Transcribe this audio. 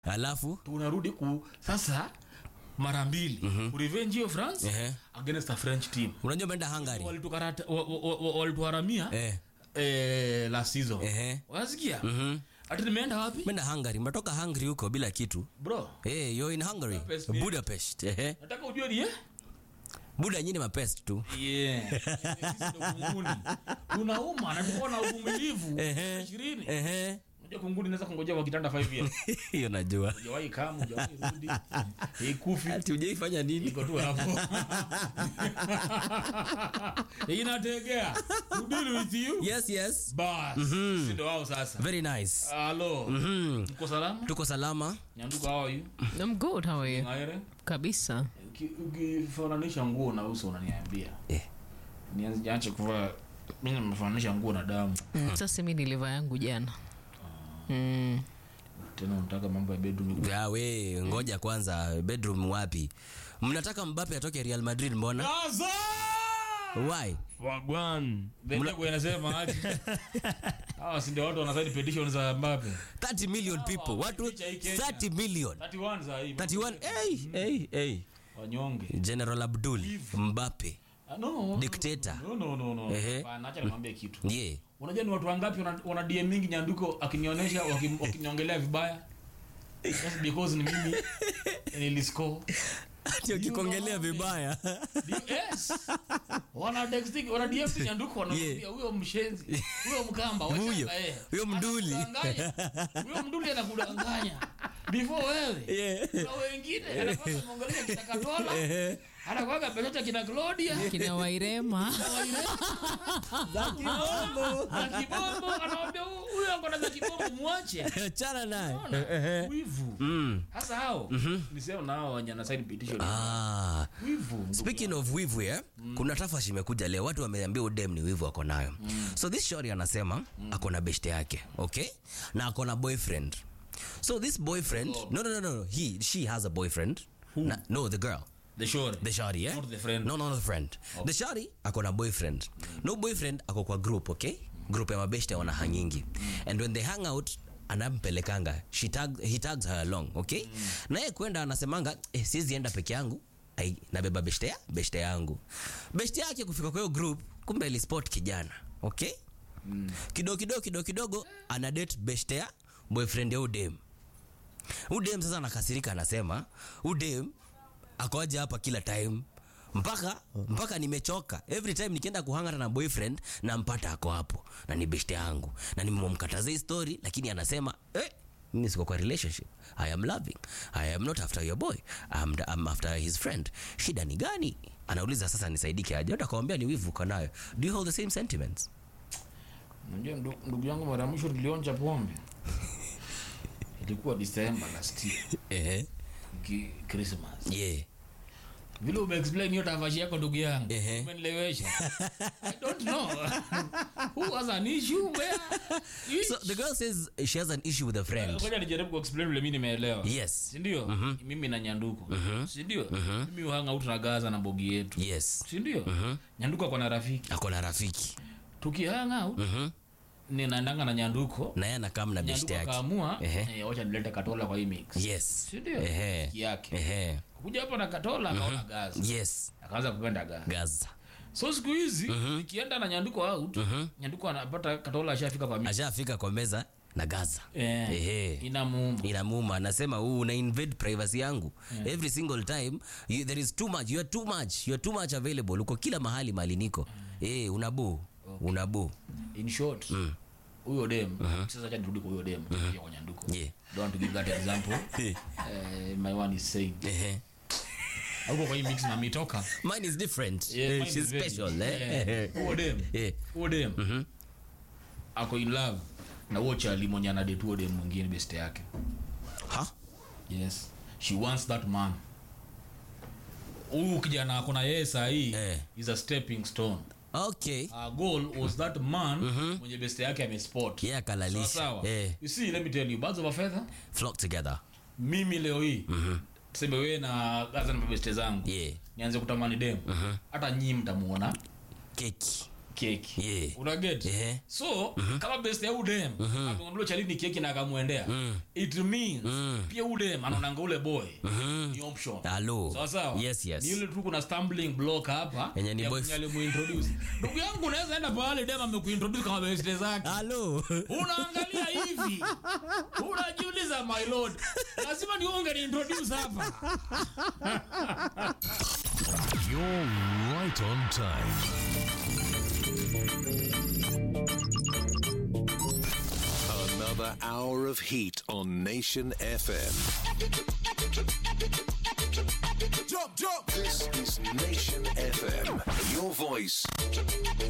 alafu tunarudi ku sasa mara mbili mm-hmm. revenge hiyo france Ehe. against a french team unajua umeenda hungary Walitukarata- wa- wa- wa- walituharamia eh. eh, last season Ehe. wasikia Mhm. ati nimeenda wapi umeenda hungary umetoka hungary huko bila kitu bro hey, you're in hungary Budapest ni- budapest ehe. nataka ujue ni eh? buda nyini mapest tu yeah. Sisi ndo kunguni tunauma na tuko na uvumilivu Ehe. ishirini Ehe. unajua kunguni naweza kungojea kwa kitanda 5 years hiyo najua hujawahi kama hujawahi rudi ikufi ati ujaifanya nini iko tu hapo inategea to deal with you yes yes bas si ndo wao sasa very nice halo Mhm. mko salama tuko salama nyanduka hao you I'm good, how are you? ngaire Kabisa. Uki- ukifananisha nguo na uso unaniambia eh. nianze kuvaa mimi nimefananisha nguo na damu Mm. Sasa mi nilivaa yangu jana. Mm. tena unataka mambo ya bedroom Ya, we ngoja kwanza bedroom wapi mnataka mbape atoke real madrid mbona Gaza! why wagwan Bendego inasema aje hawa si ndio watu wanasaini petition za Mbappe 30 million people watu picha hii Kenya. 30 million 31 za hii 31 hey, hey, hey. wanyonge general abdul mbape Ah, no Dictator. no no no no Ehe. Hapana, acha nikwambie kitu yeah. unajua ni watu wangapi wana, wana DM mingi nyanduko akinionyesha waki- wakiniongelea vibaya just because ni mimi niliscore ati ukikongelea vibaya D- yes wana texting wana DM tu nyanduko wanaambia huyo mshenzi huyo mkamba wacha Huyo. eh, Huyo mduli. anakudanganya. huyo mduli anakudanganya before wewe Yeah. na wengine anakuwa ameongelea kitakatola anakuwa amepeleka kina Claudia Kina Wairema. za kibombo anaambia "Huyu- huyo akona za kibombo mwache chana naye Unaona? wivu Mm. hasa hao nisema na hao wenye anasign petition Ah. wivu speaking of wivu yeah? kuna tafash imekuja leo watu wameambia udem ni wivu ako nayo so this shori anasema ako na beshte yake okay na ako na boyfriend so this boyfriend no, no, no, no. He, she has a boyfriend na, no the girl the shore the shari yeah? Not the friend. no, no, not the friend the shari ako na boyfriend no boyfriend ako kwa group okay group ya mabeshte wana hangingi and when they hang out anampelekanga she tag, he tags her along okay na yeye kwenda anasemanga eh, siwezi enda peke yangu Ai, nabeba beshte ya beshte yangu beshte yake kufika kwa hiyo group kumbe ilispot kijana okay kidogo kidogo kidogo kidogo ana date beshte ya boyfriend ya udem udem sasa anakasirika anasema udem akoja hapa kila time mpaka mpaka nimechoka every time nikienda kuhangana na boyfriend nampata ako hapo na ni beshte yangu na nimemkataza hii story lakini anasema eh, mimi siko kwa relationship i am loving i am not after your boy I'm, I'm after his friend shida ni gani anauliza sasa nisaidike aje utakwambia ni wivu uko nayo do you hold the same sentiments unajua ndu- ndugu yangu mara ya mwisho nilionja pombe ilikuwa December last year eh ki Christmas yeah vile umeexplain hiyo tavashi yako ndugu yangu Ehe. umenilewesha i don't know who has an issue where so the girl says she has an issue with a friend ngoja nijaribu kuexplain vile mimi nimeelewa yes sindio mimi na nyanduko sindio mimi uhanga out na gaza na bogi yetu yes sindio nyanduko ako na rafiki ako na rafiki tukihanga out ninaendanga na nyanduko na yeye anakaa na beshte nyanduko yake akaamua Ehe. eh, wacha nilete katola kwa hii mix yes sindio Ehe. Rafiki yake Ehe. kuja hapa na katola akaona gaza yes akaanza kupenda gaza gaza so siku hizi nikienda na nyanduko out nyanduko anapata katola ashafika kwa mix ashafika kwa meza na gaza eh, Ehe. inamuuma inamuma anasema huu una invade privacy yangu every single time you, there is too much you are too much you are too much available uko kila mahali mali niko eh unabu unabu in short huyo dem sasa acha nirudi kwa huyo dem ya kwa nyanduko Yeah. don't want to give that example Eh. uh, my one is saying ehe huko kwa hii mix na mitoka mine is different Yeah, Eh, mine she's is very- special eh Yeah. huyo dem Eh. huyo dem ako in love na huo chali mwenye anadate huo dem mwingine best yake ha yes she wants that man huyu kijana ako na yeye sahii Eh. is a stepping stone okay Our goal was that man mwenye best yake amespot yeah kalalisha sawa eh you see let me tell you birds of a feather flock together mimi leo hii tuseme wewe na gaza na mabeste zangu yeah nianze kutamani dem hata nyii mtamuona keki keki Yeah. unaget Yeah. so kama best ya udem ameondoa chalini keki na akamwendea it means pia udem anaonanga ule boy ni option Hello. sawa sawa Yes, yes. ni ile tu kuna stumbling block hapa Yenye ni ya boy- mwenye alimuintroduce ndugu yangu unaweza enda pale dem amekuintroduce kama best zake Hello. unaangalia hivi unajiuliza my lord lazima ni unge ni introduce hapa You're right on time. Another hour of heat on Nation FM. Jump, jump. This is Nation FM. Your voice,